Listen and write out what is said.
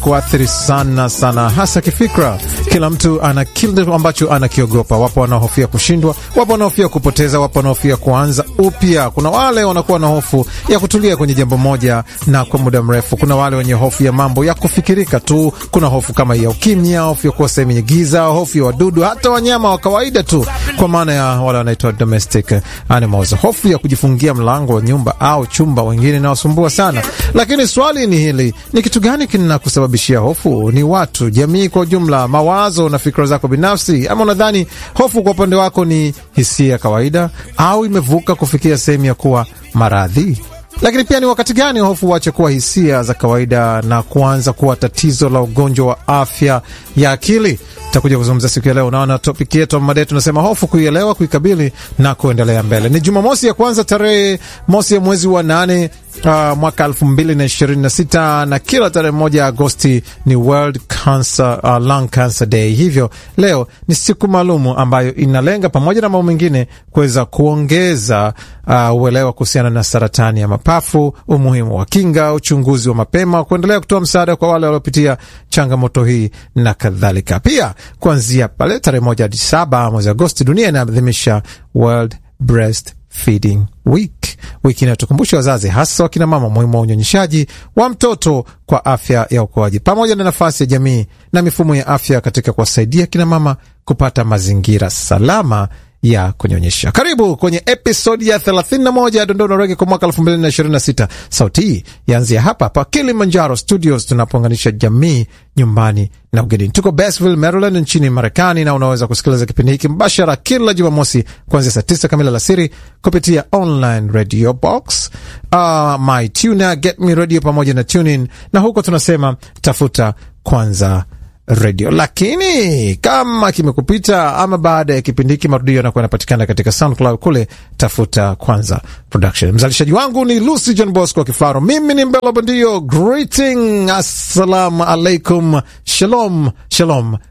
kuathiri sana sana, hasa kifikra. Kila mtu ana kile ambacho anakiogopa. Wapo wanaohofia kushindwa, wapo wanaohofia kupoteza, wapo wanaohofia kuanza upya. Kuna wale wanakuwa na hofu ya kutulia kwenye jambo moja na kwa muda mrefu. Kuna wale wenye hofu ya mambo ya kufikirika tu. Kuna hofu kama ya ukimya, hofu ya kuwa sehemu yenye giza, hofu ya wadudu, hata wanyama wa kawaida tu, kwa maana ya wale wanaitwa domestic animals, hofu ya kujifungia mlango wa nyumba au chumba, wengine inawasumbua sana. Lakini swali ni hili, ni kitu gani kinakusababishia hofu? Ni watu, jamii kwa ujumla, mawazo na fikra zako binafsi, ama unadhani hofu kwa upande wako ni hisia ya kawaida au imevuka kufikia sehemu ya kuwa maradhi? Lakini pia ni wakati gani hofu huache kuwa hisia za kawaida na kuanza kuwa tatizo la ugonjwa wa afya ya akili? Takuja kuzungumza siku ya leo. Unaona, topiki yetu mada yetu tunasema hofu, kuielewa, kuikabili na kuendelea mbele. Ni Jumamosi ya kwanza tarehe mosi ya mwezi wa nane uh, mwaka elfu mbili na ishirini na sita na kila tarehe moja Agosti ni World Cancer, uh, Lung Cancer Day. Hivyo leo ni siku maalumu ambayo inalenga pamoja na mambo mengine kuweza kuongeza uh, uelewa kuhusiana na saratani ya mapafu, umuhimu wa kinga, uchunguzi wa mapema, kuendelea kutoa msaada kwa wale waliopitia changamoto hii na kadhalika. Pia kuanzia pale tarehe moja hadi saba mwezi Agosti, dunia inaadhimisha World Breast Feeding Week, wiki inayotukumbusha wazazi, hasa wakina mama, umuhimu wa unyonyeshaji wa mtoto kwa afya ya ukuaji, pamoja na nafasi ya jamii na mifumo ya afya katika kuwasaidia kina mama kupata mazingira salama ya kunyonyesha. Karibu kwenye episodi ya 31 ya Dondoo Rege kwa mwaka 2026. Sauti hii yaanzia hapa hapa Kilimanjaro Studios, tunapounganisha jamii nyumbani na ugenini. Tuko Basville, Maryland nchini Marekani, na unaweza kusikiliza kipindi hiki mbashara kila Jumamosi kuanzia saa tisa kamili alasiri kupitia online radio box, uh, my tuna get me radio pamoja na tunin, na huko tunasema tafuta kwanza redio. Lakini kama kimekupita ama baada ya kipindi hiki, marudio yanakuwa yanapatikana katika SoundCloud kule, tafuta kwanza production. Mzalishaji wangu ni Lucy John Bosco Kifaro, mimi ni Mbelo Bandio. Greeting, assalamu alaikum, shalom shalom